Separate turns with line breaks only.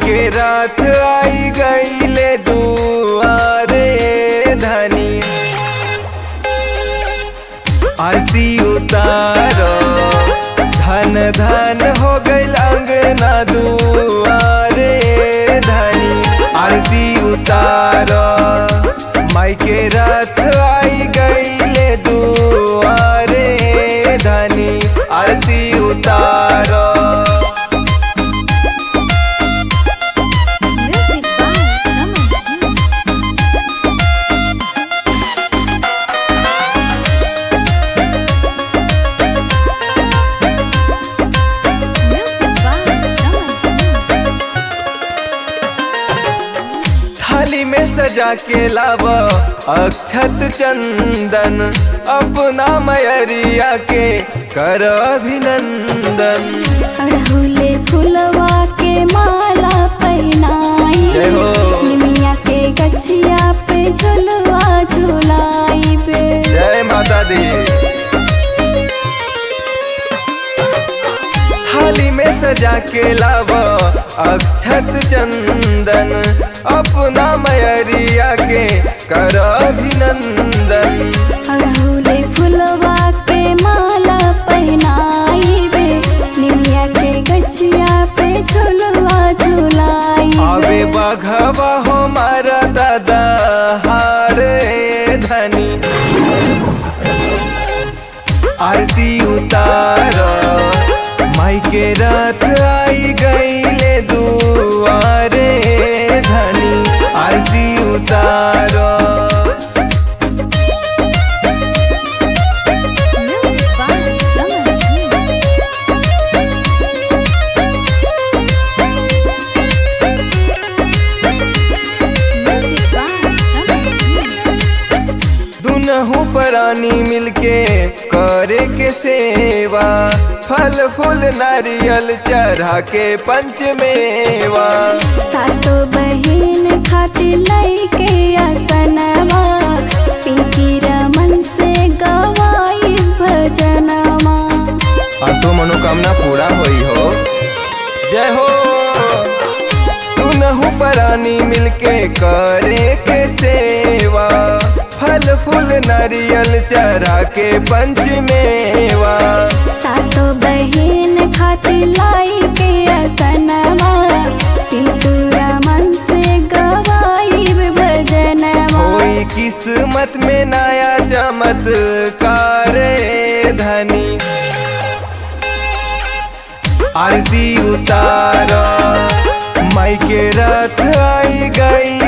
के रात आई गईले दुआरे धनी आरती उतारो धन धन हो गईल अंगना दुआरे धनी आरती उतारो माई के रात आई गईले दुआरे धनी आरती उतारो
Music by Raman Singh. Music by Raman Singh.
थाली में सजा के लाव अक्षत चंदन अपना मयरिया के कर अभिनंदन
अड़हुले फुलवा के माला पहनाई
जय हो।
निमिया के गछिया पे झुलवा झुलाई पे
जय माता दी थाली में सजा के लाव अक्षत चंदन अपना मयरिया के कर अभिनंदन
अड़हुले फुलवा के माला पहनाई बे निमिया के गछिया पे झुलवा झुलाई
आवे बघवा हो मारा दादा हारे धनी आरती उतार माई के रात आई गईले दुआरे धनी आरती उतार
Music by Raman Singh. Music by Raman Singh.
दुनहु प्राणी मिलके करे के सेवा फल फूल नारियल चढ़ा के पंचमेवा
सातो बहिन खातिर लइके असनवा पिंकी रमन से गवाई भजनवा
आसो मनोकामना पूरा होई हो जय हो दुनहु प्राणी मिलके करे के सेवा फल फूल नारियल चढ़ा के पंचमेवा
सातो बहिन खातिर लइके असनवा पिंकी रमन से गवाई भजनवा
होई किस्मत में नया चमत्कार धनी आरती उतार माई के रथ आई गई